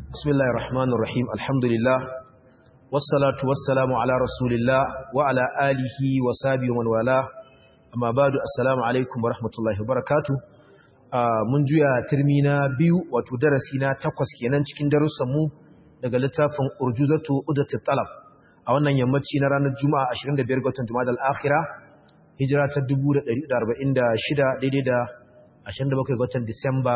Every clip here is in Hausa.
بسم الله الرحمن الرحيم الحمد لله والصلاة والسلام على رسول الله وعلى آله وصحبه ومن والاه أما بعد السلام عليكم ورحمة الله وبركاته mun juya turmi na biyu wato darasi na takwas kenan cikin darussanmu daga littafin urjuzatu udatu talab a wannan yammaci na ranar juma'a 25 ga watan juma'a al-akhira hijira ta 1446 daidai da 27 ga watan disamba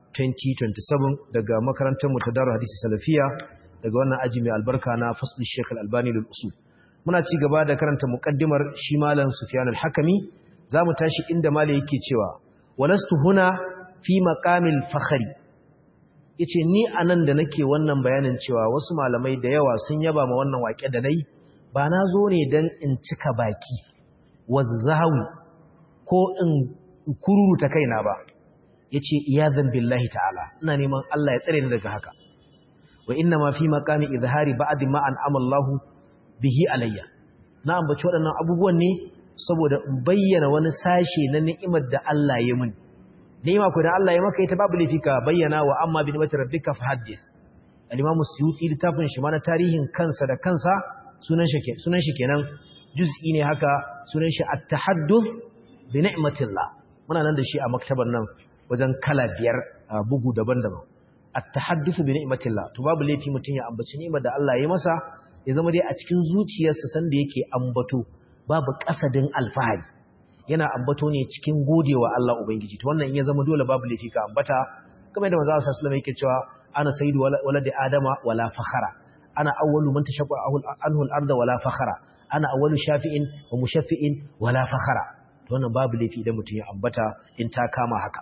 2027 daga makarantar mu ta Darul Hadisi Salafiya daga wannan aji mai albarka na Fasl Sheikh Al-Albani lil Usul muna ci gaba da karanta muqaddimar shi malam Sufyan Al-Hakimi zamu tashi inda malai yake cewa walastu huna fi maqamil fakhri yace ni anan da nake wannan bayanin cewa wasu malamai da yawa sun yaba ma wannan waƙe da nayi ba na zo ne dan in cika baki wazzawi ko in kururuta kaina ba ya ce iyazan billahi ta'ala ina neman Allah ya tsare ni daga haka wa inna ma fi maqami izhari ba'd ma an amallahu bihi alayya na ambaci waɗannan abubuwan ne saboda in bayyana wani sashe na ni'imar da Allah ya mini ni'ima ko da Allah ya maka ita babu laifi ka bayyana wa amma bi ni'mati rabbika fahaddith al-imam suyuti littafin shi ma na tarihin kansa da kansa sunan shi sunan shi kenan juz'i ne haka sunan shi at-tahadduth bi ni'matillah muna nan da shi a maktabar nan wajen kala biyar bugu daban-daban at-tahaddathu bi ni'matillah to babu laifi mutun ya ambaci ni'imar da Allah ya masa ya zama dai a cikin zuciyarsa sanda yake ambato babu kasadin alfahari yana ambato ne cikin godewa Allah ubangiji to wannan in ya zama dole babu laifi ka ambata kamar da manzo Allah sallallahu alaihi yake cewa ana sayyidu waladi adama wala fakhara ana awwalu man tashaqqa anhu al-ardh wala fakhara ana awwalu shafi'in wa mushaffi'in wala fakhara to wannan babu laifi idan mutun ya ambata in ta kama haka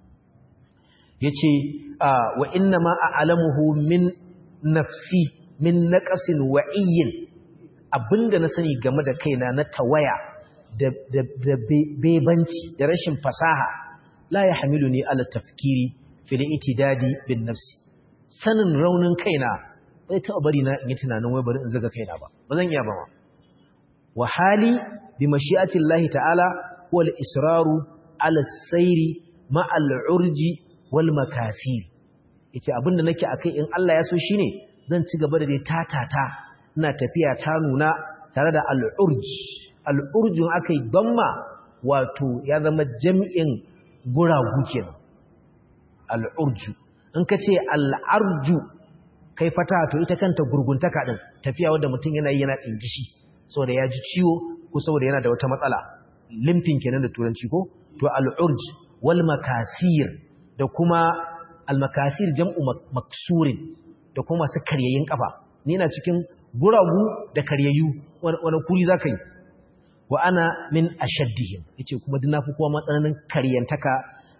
ya ce wa inna ma a alamuhu min nafsi min naƙasin wa'iyyin abinda na sani game da kaina na tawaya da bebanci da rashin fasaha la ya hamilu ne ala tafkiri fili itidadi bin nafsi sanin raunin kaina bai taɓa bari na in yi tunanin wai bari in zaga kaina ba ba zan iya ba ma wa hali bi mashi'atin lahi ta'ala wal israru ala sairi ma'al urji wal makasir yace abinda nake akai in Allah ya so shine zan ci gaba da dai tatata ina tafiya ta nuna tare da al-urj al-urjun akai damma wato ya zama jami'in guragu kenan al-urju in kace al-arju kai fata to ita kanta gurguntaka din tafiya wanda mutum yana yi yana dingishi saboda ya ji ciwo ko saboda yana da wata matsala limfin kenan da turanci ko to al-urj wal makasir da kuma almakasir jam'u maksurin da kuma masu karyayin kafa ni na cikin guragu da karyayyu wani kuri za ka yi wa ana min ashaddihim yace kuma duk nafi kowa matsananin karyantaka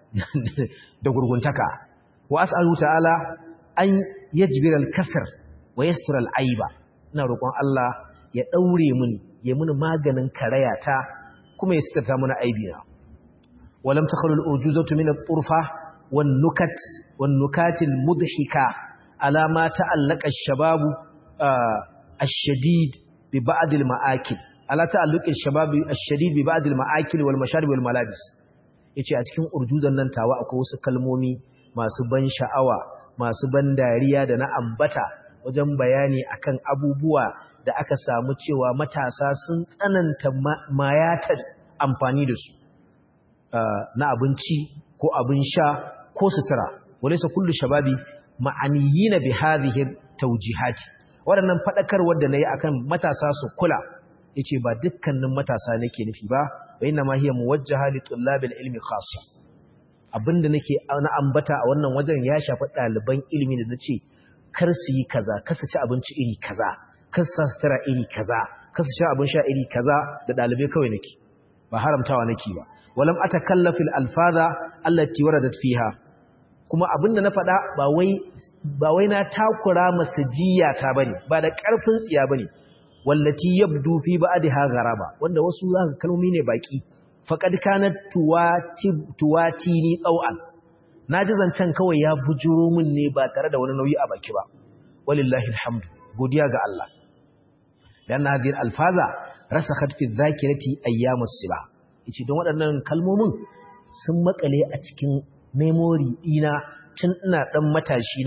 da gurguntaka wa as'alu ta'ala an yajbira al-kasr wa yastura al-aiba ina roƙon Allah ya daure mun ya mun maganin karayata kuma ya sitarta mana aibina ولم تخل الأرجوزة من الطرفة والنكت والنكات المضحكة على ما تعلق الشباب آه الشديد ببعض المآكل على تعلق الشباب الشديد ببعض المآكل والمشارب والملابس yace a cikin urjuzan nan tawa akwai wasu kalmomi masu ban sha'awa masu ban dariya da na ambata wajen bayani akan abubuwa da aka samu cewa matasa sun tsananta mayatar amfani da su na abinci ko abin sha ko sutura walaysa kullu shababi ma'aniyina bi hadhihi tawjihati wadannan fadakarwar da nayi akan matasa su kula yace ba dukkanin matasa nake nufi ba wa inna ma hiya muwajjaha li tullabil ilmi khassa abinda nake na ambata a wannan wajen ya shafi ɗaliban ilimi da nace kar su yi kaza kar su ci abinci iri kaza kar su sutura iri kaza kar su sha abin sha iri kaza da ɗalibai kawai nake ba haramtawa nake ba walam atakallafil alfaza allati waradat fiha kuma abinda na faɗa ba wai ba wai na takura masajiya ta bane ba da ƙarfin tsiya bane wallati yabdu fi ba'daha gharaba wanda wasu zaka kalmomi ne baki faqad kanat tuwati tuwati ni tsawan naji zancen kawai ya bujuro min ne ba tare da wani nauyi a baki ba walillahi alhamdu godiya ga Allah dan hadhihi alfaza rasakhat fi dhakirati ayyamus sibah yace don waɗannan kalmomin sun makale a cikin memory ɗina tun ina ɗan matashi na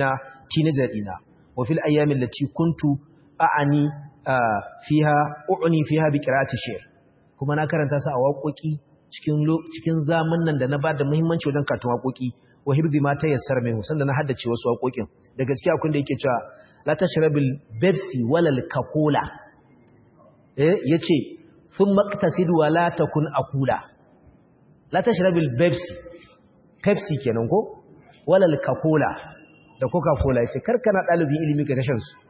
teenager dina wa fil ayyamin lati kuntu a'ani fiha u'ni fiha bi qira'ati shi'r kuma na karanta su a waƙoƙi cikin cikin zamanin da na ba da muhimmanci wajen karatun waƙoƙi wa hibzi ma ta yassar mai husan da na haddace wasu waƙoƙin da gaskiya akwai da yake cewa la tashrabil pepsi walal coca eh yace thumma iqtasid wa la takun akula la tashrabil pepsi pepsi kenan ko walal coca da coca cola yace karkana dalibin ilimi ka tashan su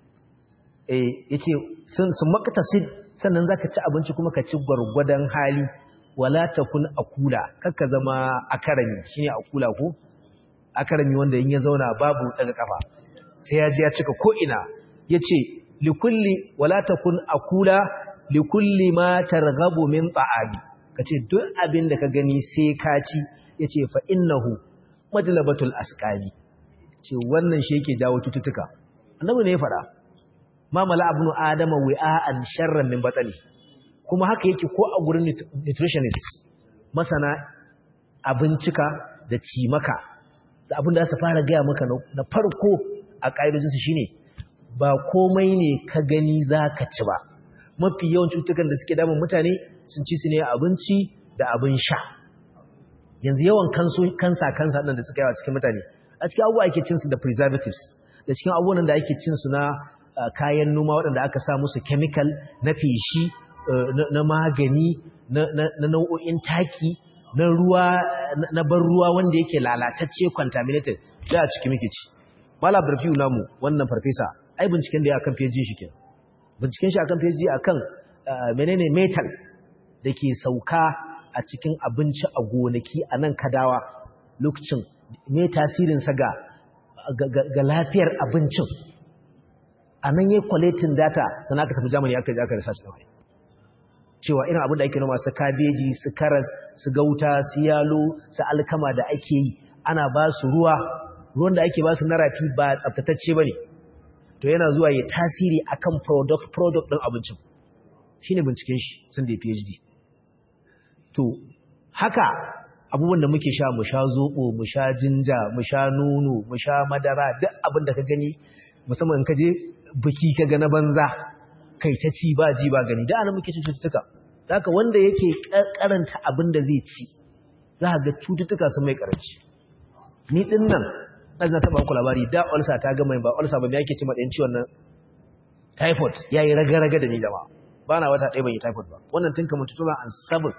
eh yace sun sun maqtasid sannan zaka ci abinci kuma ka ci gwargwadon hali wala takun akula kakka zama akarami shine akula ko akarami wanda in ya zauna babu daga kafa sai ya ji ya cika ko ina yace likulli wala takun akula likulli ma targhabu min ta'ami kace duk abin da ka gani sai ka ci yace fa innahu majlabatul asqali ce wannan shi yake jawo cututtuka annabi ne ya fada ma mala abnu adama wi'an sharran min batali kuma haka yake ko a gurin nutritionist masana abincika da cimaka da abin da su fara gaya maka na farko a ƙa'idojinsu shine ba komai ne ka gani za ka ci ba mafi yawan cutukan da suke damun mutane sun ci su ne abinci da abin sha yanzu yawan kansa kansa ɗin da suka yawa cikin mutane a cikin abubuwa ake cinsu da preservatives da cikin abubuwan da ake cinsu na kayan noma waɗanda aka sa musu chemical na feshi na magani na nau'o'in taki na ruwa na ban ruwa wanda yake lalatacce contaminated da a ciki muke ci malam barfiu namu wannan farfesa ai binciken da ya akan PhD shi kenan binciken shi akan PhD akan menene metal da ke sauka a cikin abinci a gonaki a nan kadawa lokacin me tasirin sa ga ga lafiyar abincin a nan yayin collating data sana ka tafi Germany aka je aka research da cewa irin abin da ake noma su kabeji su karas su gauta su yalo su alkama da ake yi ana ba su ruwa ruwan da ake ba su na rafi ba tsaftatacce ba ne to yana zuwa ya tasiri akan product product ɗin abincin shi ne binciken shi sun da phd to haka abubuwan da muke sha mu sha zoɓo mu sha jinja mu sha nono mu sha madara duk abin da ka gani musamman ka je biki ka ga na banza kai ta ci ba ji ba gani da ana muke cin cututtuka haka wanda yake karanta abin da zai ci za ga cututtuka sun mai karanci ni din nan ɗan na taɓa ku labari da ulsa ta gama ba ulsa ba me yake ci maɗayin ciwon nan typhoid ya yi raga-raga da ni jama'a ba na wata ɗaya ban yi typhoid ba wannan tun kamar 2007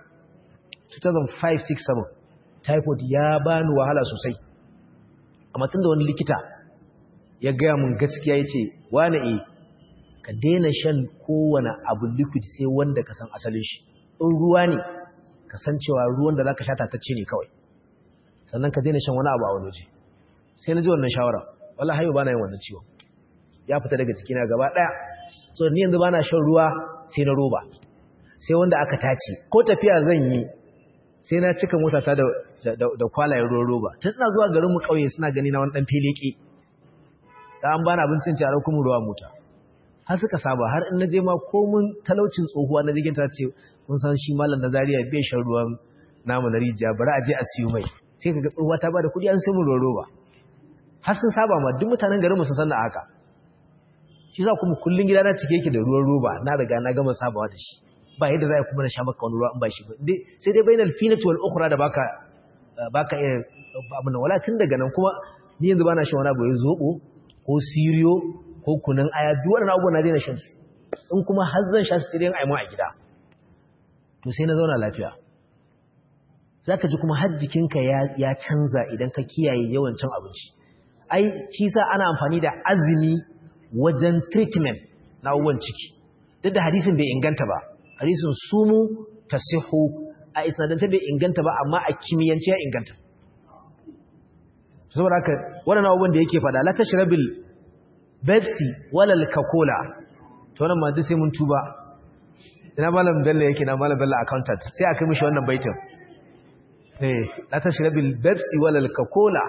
2005-6-7 typhoid ya ba ni wahala sosai amma tun da wani likita ya gaya mun gaskiya ya ce wane e ka daina shan kowane abu liquid sai wanda ka san asalin shi in ruwa ne ka san cewa ruwan da za ka sha tatacce ne kawai sannan ka daina shan wani abu a wani waje sai na ji wannan shawara wala hayo ba na yin wannan ciwon ya fita daga cikina gaba ɗaya so ni yanzu ba na shan ruwa sai na roba sai wanda aka tace ko tafiya zan yi sai na cika motata da da kwalayen ruwan roba tun ina zuwa garin mu kauye suna gani na wani dan fileke da an bana abin sun ci a rauku mu ruwa mota har suka saba har in naje ma komun talaucin tsohuwa na jirgin ta ce kun san shi malam da Zariya bai shan ruwan namu na rijiya bari a je a siyo mai sai kaga tsohuwa ta bada kuɗi an sai mu ruwan roba har sun saba ma duk mutanen garin mu sun san da haka shi za kuma kullun gida na cike yake da ruwan roba na riga na gama sabawa da shi ba yadda za a kuma na sha maka wani ruwa in ba shi ba sai dai bainal finati wal ukhra da baka baka iya abin wala tun daga nan kuma ni yanzu bana shan wani abu ya zobo ko siriyo ko kunun aya duk wannan abubuwan na daina shan su in kuma har zan sha su tirin aimu a gida to sai na zauna lafiya zaka ji kuma har jikinka ya ya canza idan ka kiyaye yawan cin abinci ai shi sa ana amfani da azumi wajen treatment na abubuwan ciki duk da hadisin bai inganta ba hadisin sumu tasihu a isnadance bai inganta ba amma a kimiyyance ya inganta saboda haka wannan abubuwan da yake fada la tashrabil Pepsi wala Coca-Cola to wannan ma duk sai mun tuba ina malam Bello yake na malam Bello accountant sai aka mishi wannan baitin eh la tashrabil Pepsi wala Coca-Cola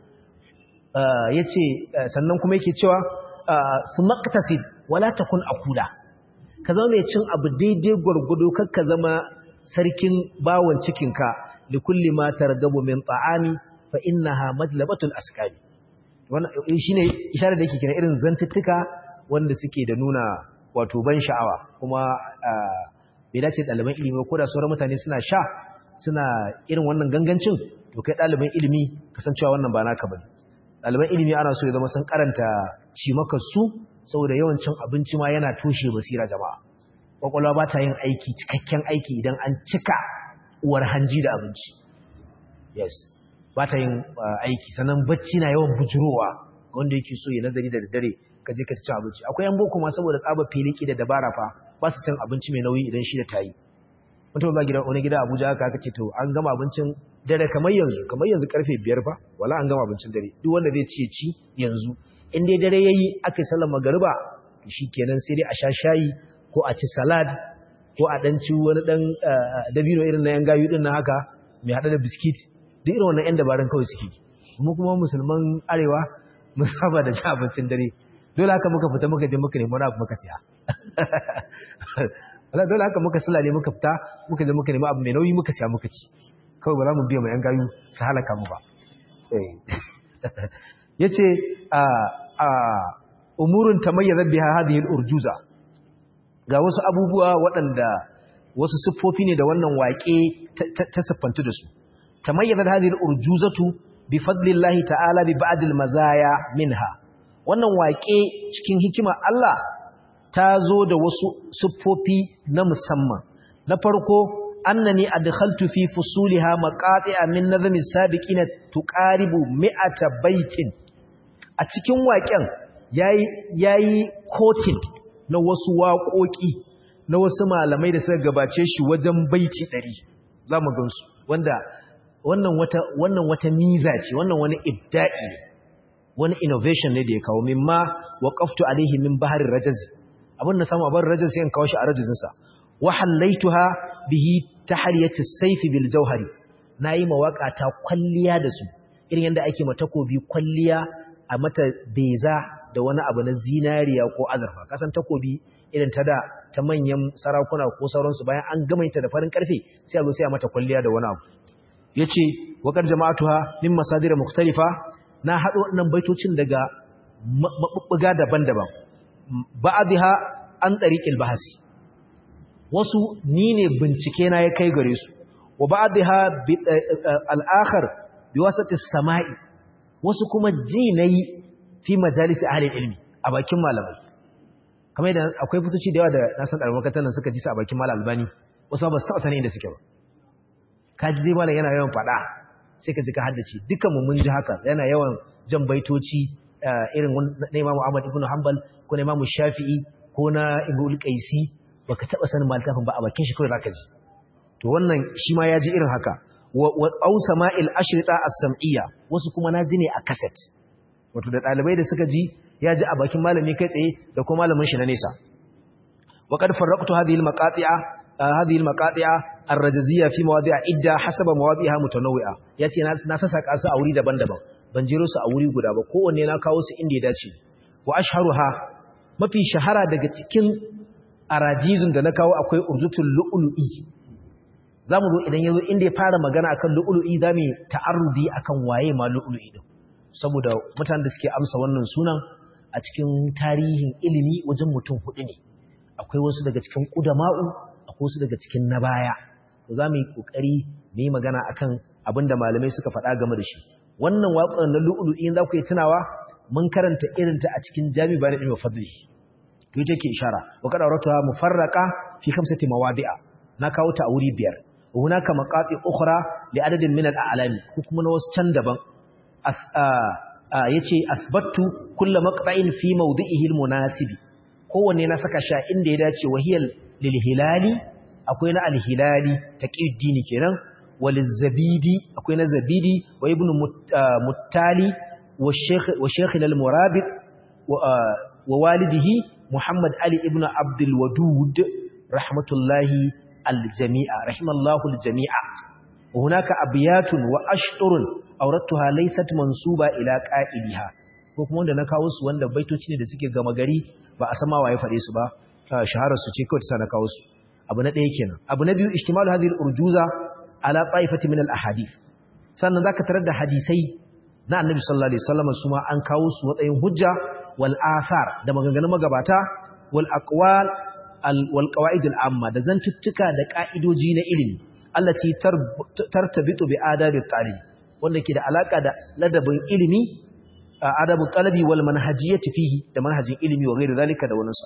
yace sannan kuma yake cewa su maqtasid wala takun akula ka zama mai cin abu daidai gwargwado kakka zama sarkin bawon cikinka da kulli ma targabu min ta'ami fa innaha majlabatul askari wannan shine isharar da yake kira irin zantuttuka wanda suke da nuna wato ban sha'awa kuma bai dace ɗaliban ilimi ko da sauran mutane suna sha suna irin wannan gangancin to kai ɗaliban ilimi kasancewa wannan ba naka bane ɗaliban ilimi ana so ya zama sun karanta shi maka su saboda yawancin abinci ma yana toshe basira jama'a kwakwalwa ba ta yin aiki cikakken aiki idan an cika uwar hanji da abinci yes ba ta yin aiki sannan bacci na yawan bujurowa wanda yake so ya nazari da daddare ka je ka ci abinci akwai yan boko ma saboda tsaba filiki da dabara fa ba su cin abinci mai nauyi idan shi da tayi mutum ba gida wani gida Abuja aka aka ce to an gama abincin dare kamar yanzu kamar yanzu karfe 5 fa wala an gama abincin dare duk wanda zai ci ci yanzu in dai dare yayi aka sallar magariba to shikenan sai dai a sha shayi ko a ci salad ko a dan ci wani dan dabino irin na yan gayu din nan haka mai hada da biskit duk irin wannan yan dabarun kawai suke kuma kuma musulman arewa mun saba da ci abincin dare dole haka muka fita muka je muka nemi wani abu muka siya wala dole haka muka sula ne muka fita muka je muka nemi abu mai nauyi muka siya muka ci kawai ba za mu biya mai yan gayu su halaka mu ba yace a a umurun tamayyazat biha hadhihi al-urjuza ga wasu abubuwa waɗanda wasu siffofi ne da wannan waƙe ta siffantu da su tamayyazat hadhihi al-urjuzatu bi fadlillahi ta'ala bi ba'd al-mazaya minha wannan waƙe cikin hikima Allah ta zo da wasu siffofi na musamman na farko annani adkhaltu fi fusuliha maqati'a min nazmi sabiqina tuqaribu mi'ata baitin a cikin waƙen yayi yayi kotin na wasu waƙoƙi na wasu malamai da suka gabace shi wajen baiti 100 zamu gansu wanda wannan wata wannan wata miza ce wannan wani ibda'i ne wani innovation ne da ya kawo mimma waqaftu alaihi min bahar rajaz abin da samu abar rajaz sai in kawo shi a rajazin sa wa hallaituha bihi tahliyati sayf bil jawhari nayi mawaka ta kwalliya da su irin yanda ake mata takobi kwalliya a mata beza da wani abu na zinariya ko azurfa kasan takobi irin ta da ta manyan sarakuna ko sauransu bayan an gama ta da farin karfe sai a zo sai a mata kwalliya da wani abu yace waqad jama'atuha min masadir mukhtalifa na haɗo waɗannan baitocin daga maɓuɓɓuga daban-daban ba'adha an ɗariƙil bahasi wasu ni ne bincike na ya kai gare su wa ba'adha al'akhar bi wasati sama'i wasu kuma ji nayi fi majalisi ahli ilmi a bakin malamai kamar yadda akwai fitoci da yawa da na san ɗalibin nan suka ji su a bakin malam albani wasu ba su taɓa sani inda suke ba kaji dai malam yana yawan faɗa sai ka ji ka haddace dukan mu mun ji haka yana yawan jan baitoci irin na Imam Ahmad ibn Hanbal ko na Imam Shafi'i ko na Ibn Qaisi baka taba sanin maltafin ba a bakin shi kawai zaka ji to wannan shi ma ya ji irin haka wa au sama'il ashrita as-sam'iyya wasu kuma na ji ne a cassette wato da dalibai da suka ji ya ji a bakin malami kai tsaye da kuma malamin shi na nesa wa qad farraqtu hadhihi al-maqati'a hadhihi al-maqati'a ar-rajaziyya fi mawadi'a idda hasaba mawadi'iha mutanawwi'a yace na sasaka su a wuri daban-daban ban jero su a wuri guda ba kowanne na kawo su inda ya dace wa ashharuha mafi shahara daga cikin arajizun da na kawo akwai urdutul lu'lu'i zamu zo idan yazo inda ya fara magana akan lu'lu'i zamu ta'arrudi akan waye ma lu'lu'i din saboda mutanen da suke amsa wannan sunan a cikin tarihin ilimi wajen mutum hudu ne akwai wasu daga cikin qudama'u akwai wasu daga cikin na baya to zamu yi kokari mu yi magana akan abinda malamai suka faɗa game da shi wannan waƙar na lu'lu'i za ku yi tunawa mun karanta irinta a cikin jami bayan ilmi fadli to ita ke ishara wa kada rata mufarraqa fi khamsati mawadi'a na kawo ta a wuri biyar hunaka maqati ukhra li adadin min al-a'lami ko kuma na wasu can daban yace asbattu kullu maqta'in fi mawdi'ihi al-munasibi kowanne na saka sha inda ya dace wahiyal lil hilali akwai na al-hilali taqiyuddini kenan walizabidi akwai na zabidi wa ibnu muttali wa sheikh wa sheikh al-murabit wa walidihi muhammad ali ibnu abdul wadud rahmatullahi al-jami'a rahimallahu al-jami'a wa hunaka abyatun wa ashturun awrattuha laysat mansuba ila qa'iliha ko kuma wanda na kawo su wanda baitoci ne da suke gama gari ba a sama waye fade su ba shaharar su ce kawai ta na kawo su abu na ɗaya kenan abu na biyu ishtimalu hadhihi al-urjuza ala ta'ifati min al-ahadith sannan zaka tarar da hadisai na annabi sallallahu alaihi wasallam su ma an kawo su matsayin hujja wal athar da maganganun magabata wal aqwal wal qawaid al amma da zantuttuka da ka'idoji na ilimi allati tartabitu bi adabi talib wanda ke da alaka da ladabin ilimi adabu talabi wal manhajiyati fihi da manhajin ilimi wa ghairi zalika da wannan sa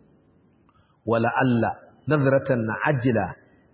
wala alla nadratan ajila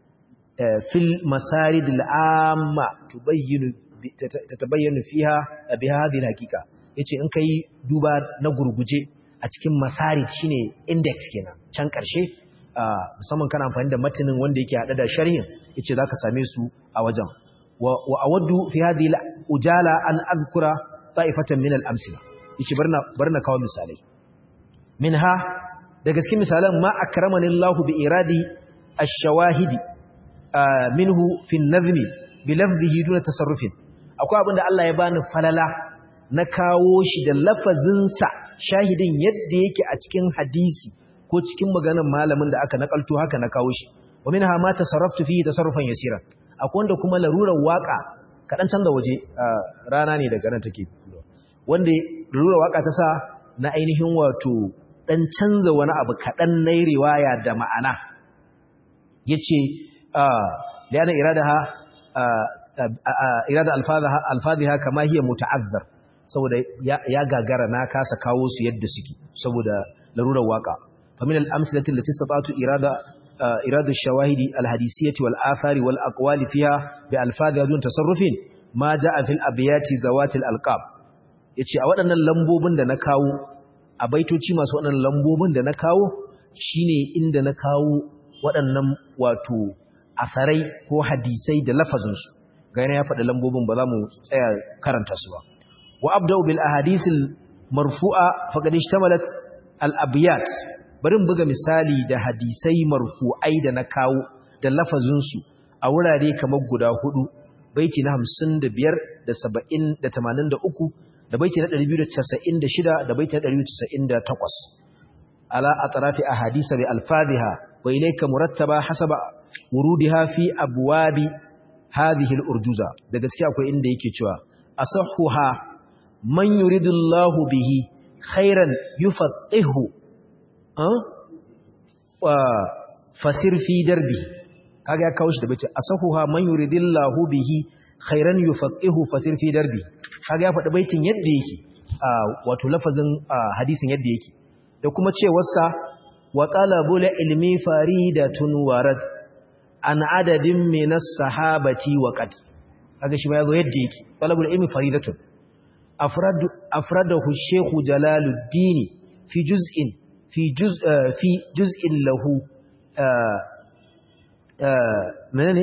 fil masarid al amma tubayyinu tatabayyanu fiha bi hadhihi al haqiqa yace in kai duba na gurguje a cikin masarid shine index kenan can karshe musamman kana amfani da matanin wanda yake hada da sharhin yace zaka same su a wajen wa awaddu fi hadhihi ujala an azkura ta'ifatan min al-amsila yace barna barna kawo misalai minha daga cikin misalan ma akramani Allah bi iradi ash-shawahidi minhu fi an-nazmi bi lafzihi duna tasarrufin akwai abinda Allah ya bani falala na kawo shi da lafazinsa shahidin yadda yake a cikin hadisi ko cikin maganar malamin da aka nakalto haka na kawo shi wa minha ma tasarraftu fihi tasarrufan yasira akwai wanda kuma larurar waka kadan canza waje rana ne daga nan take wanda larurar waka ta sa na ainihin wato dan canza wani abu kadan na riwaya da ma'ana yace liana iradaha irada alfadhaha alfadhiha kama hiya muta'azzar saboda ya gagara na kasa kawo su yadda suke saboda larurar waka فمن الأمثلة التي استطعت إرادة إرادة الشواهد الحديثية والآثار والأقوال فيها بألفاظها دون تصرف ما جاء في الأبيات ذوات الألقاب yace a waɗannan lambobin da na kawo a baitoci masu waɗannan lambobin da na kawo shine inda na kawo waɗannan wato asarai ko hadisai da lafazinsu ga yana ya faɗi lambobin ba za mu tsaya karanta su ba wa abda'u bil ahadisil marfu'a faqad ishtamalat al abiyat bari in buga misali da hadisai marfu'ai da na kawo da lafazinsu a wurare kamar guda hudu baiti na 55 da 70 da 83 da baiti na 296 da baiti na 298 ala atrafi ahadisa bi alfadhiha wa ilayka murattaba hasaba wurudiha fi abwabi hadhihi al-urjuza da gaskiya akwai inda yake cewa asahhuha man yuridullahu bihi khairan yufaqihu fasir fi darbi kaga ya kawo shi da bace asahuha man yuridillahu bihi khairan yufaqihu fasir fi darbi kaga ya faɗi baitin yadda yake wato lafazin hadisin yadda yake da kuma cewarsa wa talabul ilmi faridatun warad an adadin min as-sahabati wa qad kaga shi ma yazo yadda yake talabul ilmi faridatun afradu afradahu shaykh jalaluddin fi juz'in في جزء في جزء له منني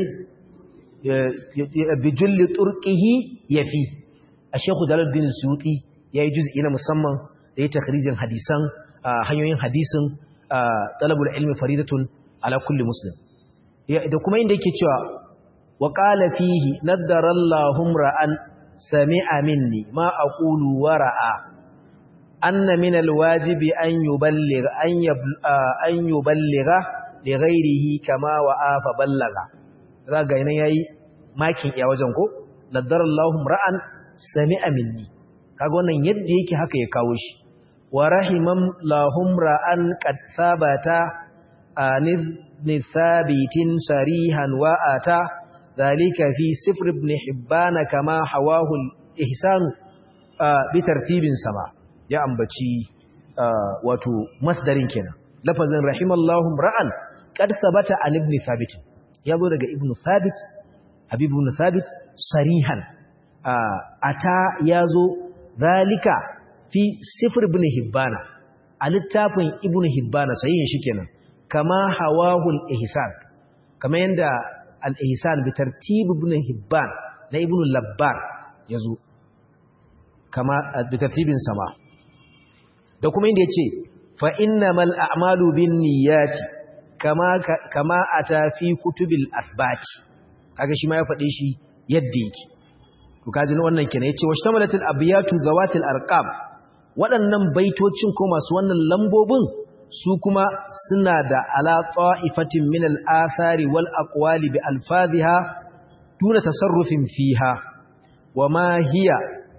بجل طرقه يفي الشيخ جلال الدين السيوطي yayi juz'i na musamman da ya takhrijin hadisan hanyoyin hadisin talabul ilmi faridatun ala kulli muslim da kuma inda yake cewa wa qala fihi naddara Allahu ra'an sami'a minni ma aqulu wa ra'a أن من الواجب أن يبلغ أن, يبل أن يبلغ لغيره كما وآف بلغ ذاك هنا yayi makin ya wajen ko laddar Allahum ra'an sami'a minni kaga wannan yadda yake haka ya kawo shi wa rahimam lahum ra'an qad sabata anif ni sabitin sarihan wa ata dhalika fi sifr ibn hibban kama hawahu al-ihsan bi tartibin sama ya ambaci wato masdarin kenan lafazin rahimallahu ra'an qad sabata an ibn thabit yazo daga ibn thabit habib ibn thabit sarihan ata yazo zalika fi sifr ibn hibbana a littafin ibn hibbana sahihin shi kenan kama hawahu al-ihsan kama yanda al-ihsan bi tartib ibn hibban na ibn labbar yazo kama bi tartibin sama da kuma inda ya ce fa'innamal a'malu bin niyyati kama a tafi kutubil asbati haka shi ma ya faɗe shi yadda yake to kaji wannan kenan yace wasu tamalatul abiyatu zawatil arqam waɗannan baitocin ko masu wannan lambobin su kuma suna da ala ta'ifatin min al-athari wal aqwali bi alfaziha duna tasarrufin fiha wa ma hiya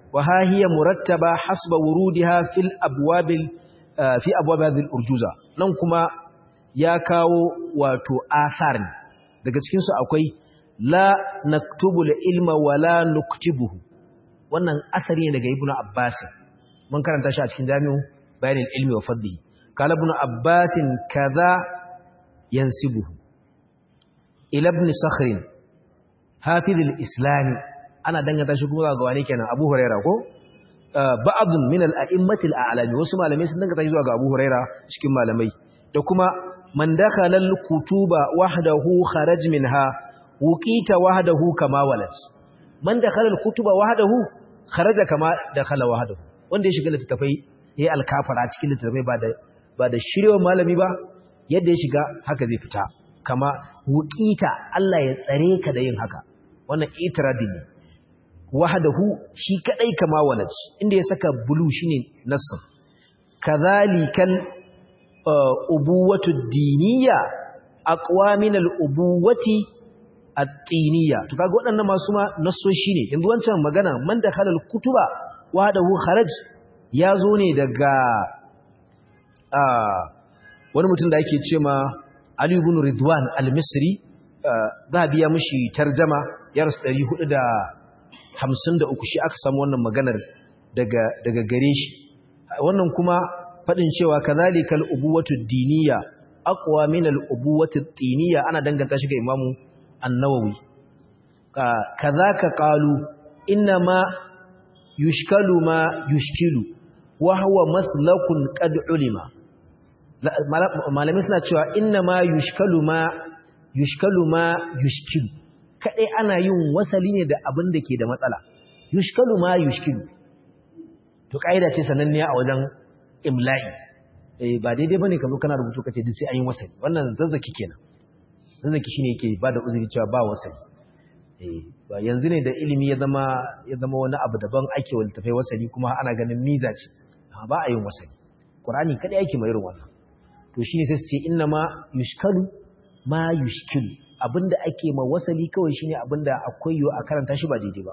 wa ha hiya murattaba hasba wurudiha fil abwabil fi abwab hadhihi al-urjuza nan kuma ya kawo wato athar daga cikin su akwai la naktubu ilma wala nuktibuhu wannan asari ne daga ibnu abbas mun karanta shi a cikin jami'u bayanin ilmi wa fadli kala ibnu abbas kaza yansibuhu ila ibn sakhr hafiz al-islam ana danganta shi kuma ga wani kenan abu huraira ko ba'dun min al-a'immati al-a'lami wasu malamai sun danganta shi zuwa ga abu huraira cikin malamai da kuma man dakhala al-kutuba wahdahu kharaj minha wuqita wahdahu kama walad man dakhala al-kutuba wahdahu kharaja kama dakhala wahdahu wanda ya shiga littafai yayi alkafara cikin littafai ba da ba da shiryewa malami ba yadda ya shiga haka zai fita kama wuqita Allah ya tsare ka da yin haka wannan itiradi ne wahdahu shi kadai kama walad inda ya saka bulu shine nassin kadhalikal ubuwatu diniya aqwa min al-ubuwati at-tiniya to kaga waɗannan masu ma nassoshi ne yanzu wancan magana man da khalal kutuba wahdahu kharaj ya zo ne daga wani mutum da ake ce ma Ali ibn Ridwan al-Misri za a biya mishi tarjama ya rasu 453 shi aka samu wannan maganar daga daga gare shi wannan kuma fadin cewa kazalikal ubuwatu diniya aqwa min al-ubuwati tiniya ana danganta shi ga Imamu An-Nawawi kazaka qalu inna ma yushkalu ma yushkilu wa huwa maslakun qad ulima malamai suna cewa inna ma yushkalu ma yushkalu ma yushkilu kadai ana yin wasali ne da abin da ke da matsala yushkalu ma yushkilu to kaida ce sananniya a wajen imla'i eh ba daidai bane kazo kana rubutu kace duk sai an yi wasali wannan zazzaki kenan zazzaki shine yake bada uzuri cewa ba wasali eh ba yanzu ne da ilimi ya zama ya zama wani abu daban ake waltafai wasali kuma ana ganin miza ce ba a yin wasali qur'ani kadai yake mai irin wannan to shine sai su ce inna ma yushkalu ma yushkilu abinda ake ma wasali kawai shine abinda akwai yo a karanta shi ba daidai ba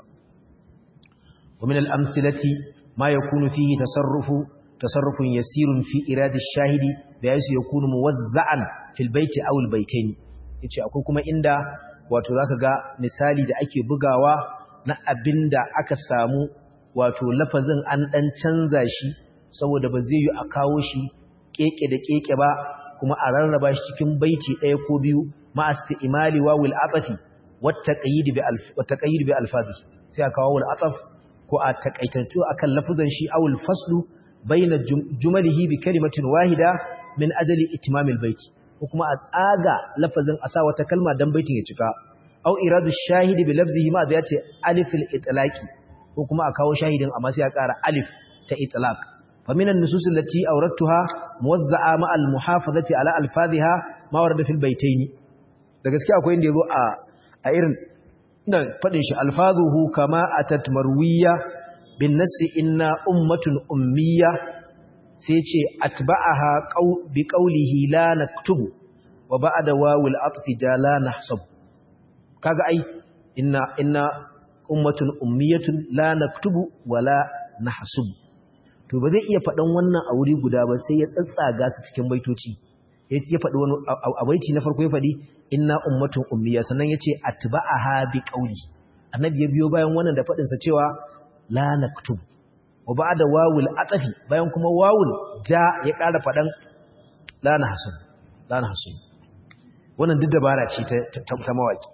wa min al-amsilati ma yakunu fihi tasarrufu tasarrufun yasirun fi iradi ash-shahidi da yasu yakunu muwazza'an fil baiti aw al-baitaini yace akwai kuma inda wato zaka ga misali da ake bugawa na abinda aka samu wato lafazin an dan canza shi saboda ba zai yi a kawo shi keke da keke ba kuma a rarraba shi cikin baiti ɗaya ko biyu ma imali wawil atafi wata qayyid bi alfazi sai a kawo wal ataf ko a takaitattu akan lafuzan shi awul faslu baina jumalihi bi kalimatin wahida min ajali itimamil baiti ko kuma a tsaga lafazin a sa wata kalma dan baitin ya cika aw iradu shahidi bi lafzihi ma zai ce alifil itlaqi ko kuma a kawo shahidin amma sai a ƙara alif ta itlaq فمن النصوص التي أوردتها موزعة مع المحافظة على ألفاظها ما ورد في البيتين da gaskiya akwai inda yazo a a irin da fadin shi alfazuhu kama atat marwiya bin nasi inna ummatun ummiya sai ce atba'aha qaw bi qawlihi la naktubu wa ba'da wawil atfi jala nahsab kaga ai inna inna ummatun ummiyatun la naktubu wala nahsub to ba zai iya faɗan wannan a wuri guda ba sai ya tsatsaga su cikin baitoci ya faɗi wani a baiti na farko ya faɗi inna ummatun ummiya sannan ya ce atba'aha bi qawli annabi ya biyo bayan wannan da faɗin sa cewa la naktub wa ba'da wawul atafi bayan kuma wawul ja ya ƙara faɗan la nahsun la nahsun wannan duk dabara ce ta ta mawaki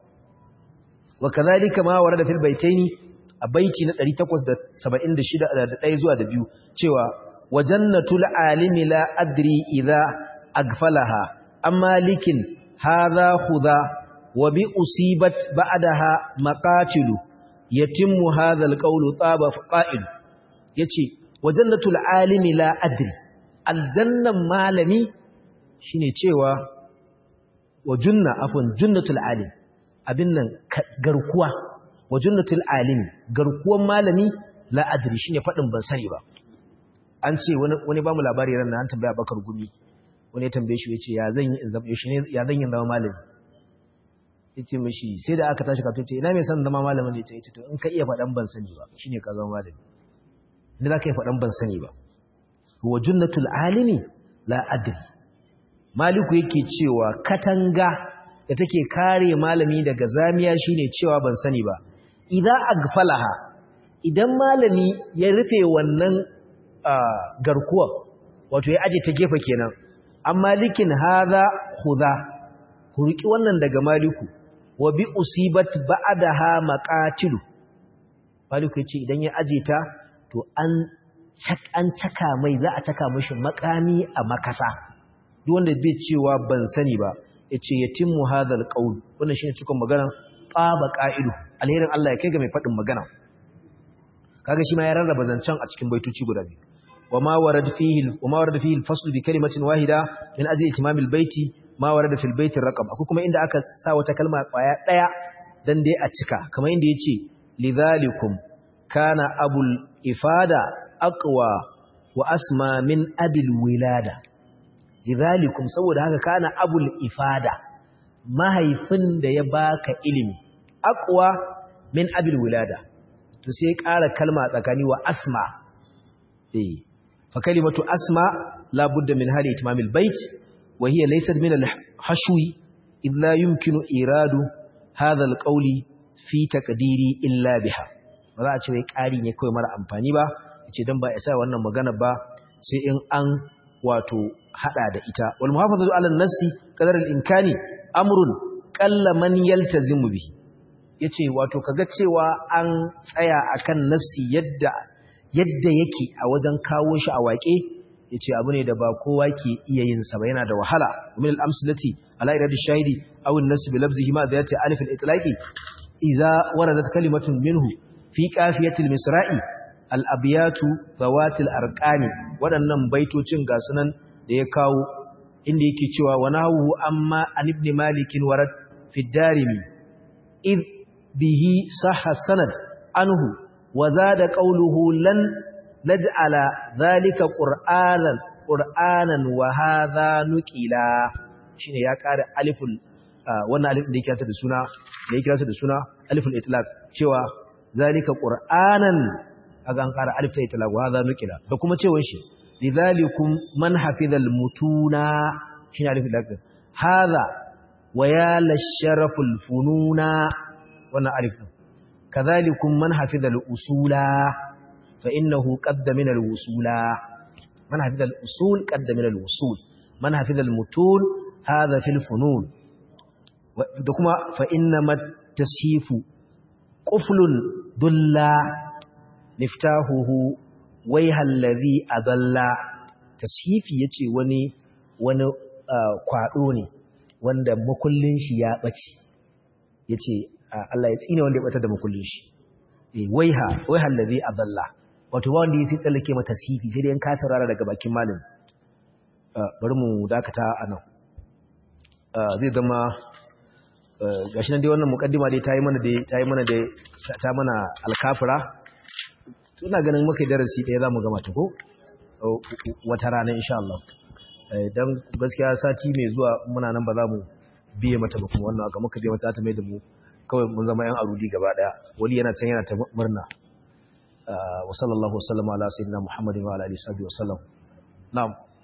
wa kadhalika ma warada fil baitaini a baiti na 876 da ɗaya zuwa da biyu cewa wajannatul alimi la adri idza agfalaha amma likin hadha khudha wa bi usibat ba'daha maqatilu yatimmu hadha alqawlu taba qa'il yace wajannatul alimi la adri aljannan malami shine cewa wa junna afwan junnatul alim abin nan garkuwa wa junnatul alimi garkuwan malami la adri shine fadin ban sani ba an ce wani wani ba mu labari ran an tambaya bakar gumi wani ya tambaye shi yace ya zan yi in zama shi ne ya zan yi zama malami yace mishi sai da aka tashi ka ce ina mai san zama malamin ne yace to in ka iya fadan ban sani ba shine ka zama malami inda za ka yi faɗan ban sani ba wa junnatul alimi la adri maliku yake cewa katanga da take kare malami daga zamiya shine cewa ban sani ba idan agfalaha idan malami ya rufe wannan garkuwa wato ya aje ta gefe kenan an malikin hadha khudha ku riki wannan daga maliku wa bi usibat ba'daha maqatilu maliku yace idan ya aje ta to an an caka mai za a caka mishi makami a makasa duk wanda bai cewa ban sani ba yace yatimmu hadhal qaul wannan shine cikon magana qaba qa'idu alherin Allah ya kai ga mai fadin magana kaga shi ma ya rarraba zancen a cikin baitoci guda biyu wama warad fihi wama warad fihi al-fasl bi kalimatin wahida min ajli itimam al-baiti ma warada fil baiti raqam akwai kuma inda aka sa wata kalma kwaya daya dan dai a cika kamar inda yace lidhalikum kana abul ifada aqwa wa asma min abil wilada lidhalikum saboda haka kana abul ifada mahaifin da ya baka ilimi aqwa min abil wilada to sai ƙara kalma tsakani wa asma eh fa kalimatu asma la budda min hali itimamil bait wa hiya laysat min al hashwi id la yumkinu iradu hadha al qawli fi taqdiri illa biha ba za a ce wai ƙari ne kawai mara amfani ba yace dan ba isa wannan magana ba sai in an wato hada da ita wal muhafazatu ala an-nassi qadar al-imkani amrun qalla man yaltazimu bihi yace wato kaga cewa an tsaya akan nassi yadda yadda yake a wajen kawo shi a waƙe yace abu ne da ba kowa ke iya yin sa ba yana da wahala min al-amsalati ala iradi shahidi aw an-nass bi lafzihi ma dhati alif al-itlaqi idza waradat kalimatun minhu fi qafiyati al-misra'i al-abyatu zawati al-arqani waɗannan baitocin ga sunan da ya kawo inda yake cewa wa nahu amma an ibn malik warad fi darimi id bihi sahha sanad anhu wa zada qawluhu lan naj'ala dhalika qur'anan qur'anan wa hadha nuqila shine ya ƙara aliful wannan alif da yake ta da suna da yake ta da suna aliful itlaq cewa zalika qur'anan aga an ƙara alif ta itlaq wa hadha nuqila da kuma cewa shi lidhalikum man hafizal mutuna shine alif itlaq hadha wa ya lasharaful fununa wannan alif din kadhalikum man hafizal usula fa innahu qadda min al usula man hafizal usul qadda min al usul man hafizal mutun hadha fil funun da kuma fa innamat tashifu quflun dulla miftahuhu wayhal ladhi adalla tashifi yace wani wani kwado ne wanda makullin shi ya bace yace Allah ya tsine wanda ya bata da makullin shi eh waiha wayhal ladhi adalla wato ba wanda yake tsallake mata tashifi sai dai in ka saurara daga bakin malam bari mu dakata anan zai zama gashi nan dai wannan mukaddima dai ta yi mana dai ta yi mana dai ta mana alkafira ina ganin muka darasi ɗaya zamu gama ta ko wata rana insha Allah dan gaskiya sati mai zuwa muna nan ba za mu biye mata ba kuma wannan aka muka biye mata ta mai da mu kawai mun zama yan arudi gaba daya wali yana can yana ta murna wa sallallahu wasallama ala sayyidina muhammadin wa ala alihi wa sallam na'am